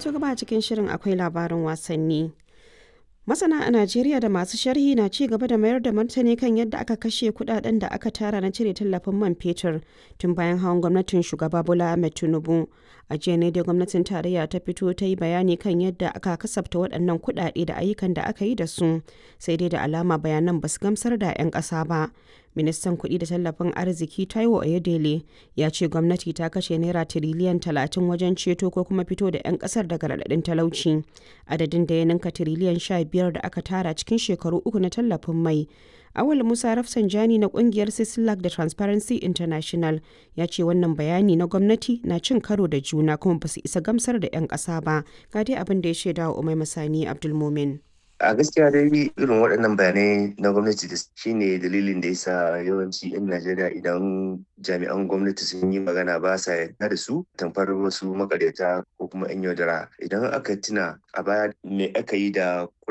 To gaba cikin shirin akwai labarin wasanni. Masana a Najeriya da masu sharhi na ci gaba da mayar da martani kan yadda aka kashe kudaden da aka tara na cire tallafin man fetur tun bayan hawan gwamnatin shugaba Bola Ahmed Tinubu. A jiya ne dai gwamnatin tarayya ta fito ta yi bayani kan yadda aka kasafta waɗannan kuɗaɗe da ayyukan da aka yi da su, sai dai da alama bayanan ba su gamsar da 'yan ƙasa ba. Ministan kuɗi da tallafin arziki Taiwo Oyedele ya ce gwamnati ta kashe naira tiriliyan talatin wajen ceto ko kuma fito da 'yan ƙasar daga raɗaɗin talauci. Adadin da ya ninka tiriliyan sha biyar da aka tara cikin shekaru uku na tallafin mai. Awal Musa Rafsanjani na kungiyar Sislak da Transparency International ya ce wannan bayani na gwamnati na cin karo da juna kuma ba su isa gamsar da 'yan ƙasa ba. Ga dai abin da ya shaida wa Umai Masani Abdulmumin. a gaskiya dai irin waɗannan bayanai na gwamnati da shine dalilin da yasa yawanci 'yan najeriya idan jami'an gwamnati sun yi magana ba sa yarda da su tamfar wasu makaryata ko kuma 'yan yaudara idan aka tuna a baya me aka yi da